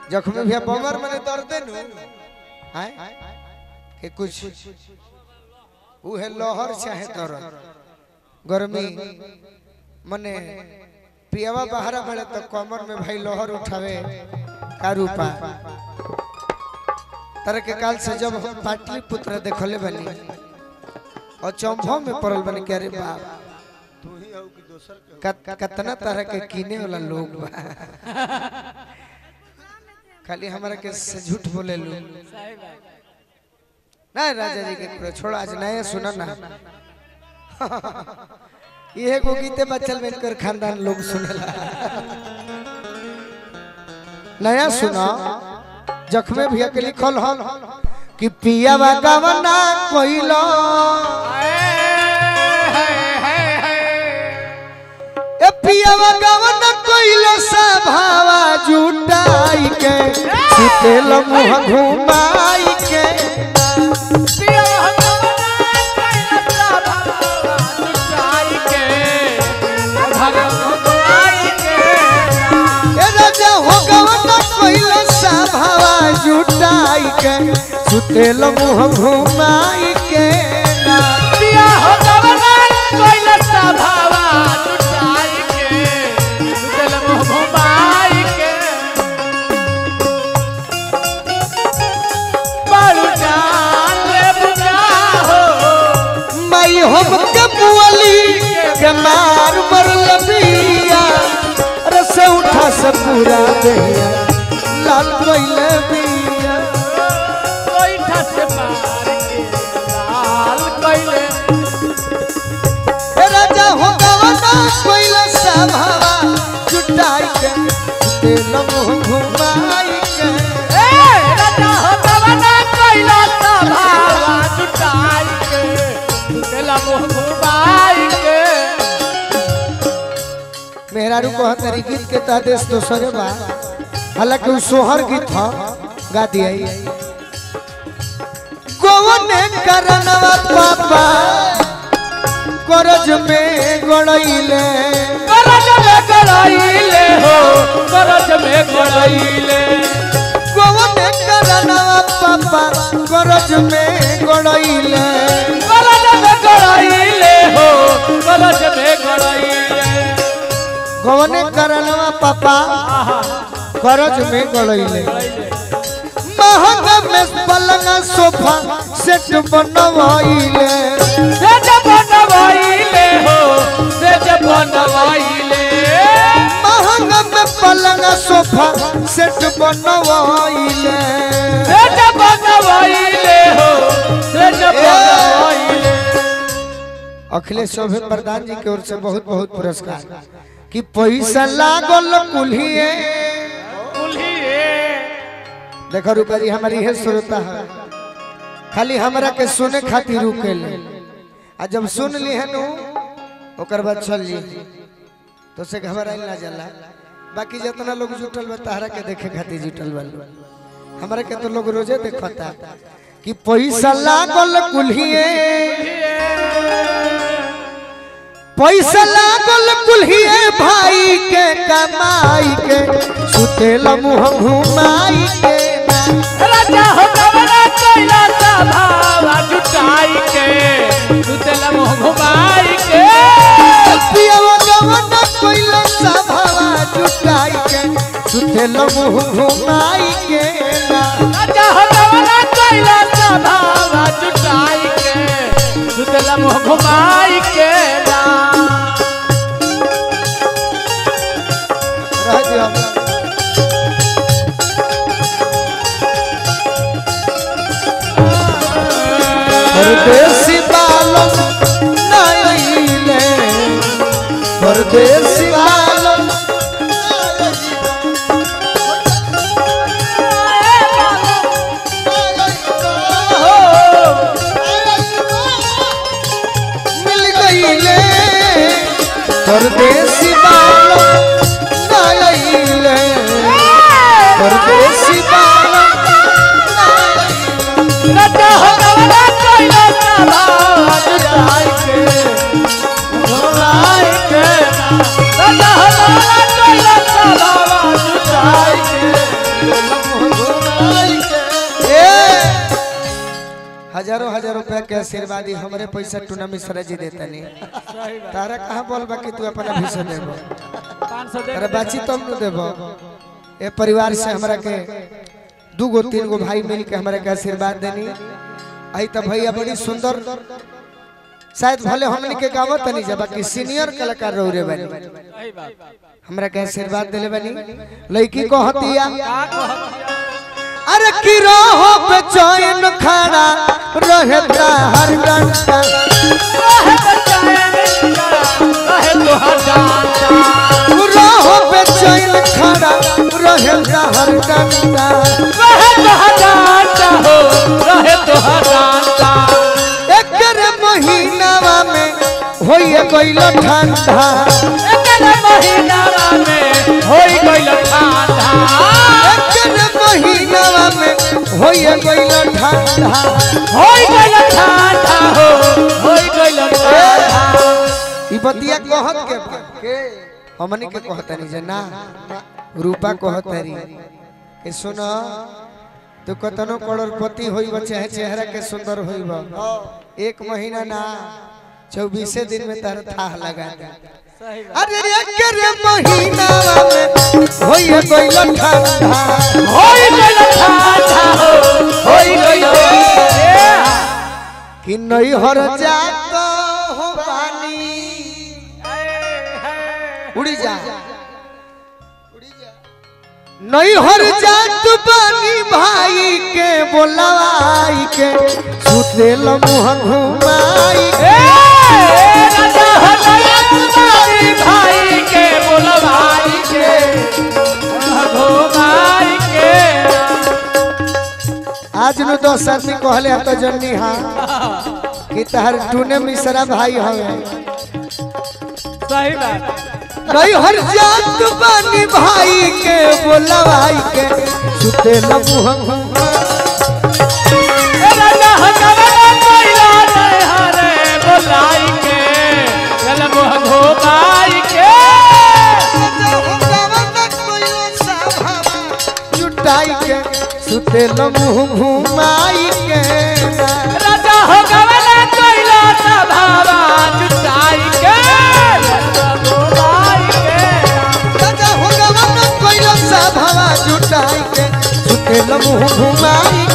जख्मी भी बमर मने दर्द नु हाय के कुछ उ है लहर चाहे दर्द गर्मी मने पियावा बहरा बड़े तो कमर में भाई लहर उठावे का रूपा तरह के काल से जब हम पाटलिपुत्र देखले बनी और चंभो में पड़ल बनी के अरे बाप तू ही हो कि दोसर के कत- कतना तरह के कीने वाला लोग बा खाली हमारा के से झूठ बोले लो नहीं राजा जी के पूरा छोड़ आज नया सुना ना ये को गीते बचल में कर खानदान लोग सुनेला नया सुना जख्मे भैया के लिखल हल कि पिया गवना कोइलो ए पिया गवना कोइलो सा भावा जुटाई के सुतेल मुंह घुमाई के ए राजा हो गवना कोइलो सा भावा जुटाई के सुतेल मुंह घुमाई के ना मई हम के बुअली के मार मरल बिया रस उठा से पूरा दहिया लाल कोइले बिया ए राजा हो गवना कोइला सभावा जुटाई के तेल मुंह घुमाई के मेहरारू को हतरी गीत के तादेश दोसरे बा हालांकि उ सोहर गीत ह गा दिया गोवने करनवा पापा करज में गड़ैले गोवने करनवा पापा करज में गड़ैले गोवने करनवा पापा करज में गड़ैले महंगा में पलंग सोफा सेट बनवाइले महंगा में पलंग सोफा सेट बनवाइले अखिलेश शोभे प्रधान जी की ओर से बहुत बहुत पुरस्कार कि पैसा लागल कुल्हिए देखो रूपा जी हमारी है श्रोता है खाली हमरा के सुने खातिर रुके ले आ जब सुन ली है नु ओकर बाद चल जी तो से घबराइल ना जाला बाकी जितना लोग जुटल बा तहरा के देखे खातिर जुटल बा हमरा के तो लोग रोजे देखता कि पैसा लागल कुल्हिए पैसा लागल कुल्हिए भाई के कमाई के सुतेल मुंह घुमाई के ना। राजा हो कवना कैला सा भावा जुटाई के तू तेला मोह घुमाई के पियवा गवना कोइला सभावा जुटाई के सुतेल मुंह घुमाई के ना। राजा हो कवना कैला सा भावा जुटाई के तू तेला मोह घुमाई के ना रह दियो। परदेसी बालम नाइले परदेसी बालम मिल गईले परदेसी बालम नाइले परदेसी बालम राजा हो कवना कैला सा भावा जुटाई के घुमाई के ना हजारों हजार रुपया के आशीर्वादी हमरे पैसा टूना मिश्रा जी देता नहीं सही बात तारा कहाँ बोल बा कि तू अपना भीषण देबो पाँच सौ दे अरे बाची तुम न देबो ए परिवार से हमरा के दू गो तीन गो भाई मिल के हमरा के आशीर्वाद देनी आई तो भैया बड़ी सुंदर शायद भले हमनी के गावत नहीं जा बाकी सीनियर कलाकार रहो रे बनी सही बात हमरा के आशीर्वाद देले बनी लड़की को हतिया का कहत अरे की रहो पे चैन खड़ा रहता हर डंडा रहे बचाए रहे तो हजाता रहो पे चैन खड़ा रहता हर डंडा रहे तो हजाता हो रहे तो हजाता एकर महीनावा में होइए गइल ठंडा एकर महीनावा में होई गइल ठंडा एकर महीनावा में होइए गइल ठंडा होई गइल ठंडा हो होई गइल ठंडा ई बतिया कहत के बा के हमनी के कहत नहीं जे ना रूपा कहत री के सुनो तू कतनो करोड़पति होइब चाहे चेहरा के सुंदर होइब एक महीना ना चौबीसे दिन में तार थाह लगा दे सही बात अरे रे के रे महीना में होइए गइल ठंडा होई गइल ठंडा हो होई गइल कि नहीं हर जात हो पानी उड़ी जा नहीं हर जात पानी भाई के बोलवाई के सुतेल मुह घुमाई के राजा हो गया तुम्हारी भाई के बोलवाई के घुमाई के आज नु दस आदमी कहले हतो जन्नी हाँ कि तहर टूने मिश्रा भाई हवे सही बात नहीं हर जात पानी भाई के बोलवाई के सुतेल मुह घुमाई राजा हो गया कोइला नहीं हरे बोलाई के गल मुह घुमाई के जुटाई के सुतेल मुह घुमाई के राजा हो गया कोइला सभावा जुटाई के घुमाई के राजा हो गवन कोइला सा भवा जुटाई के सुतेल मुह घुमाई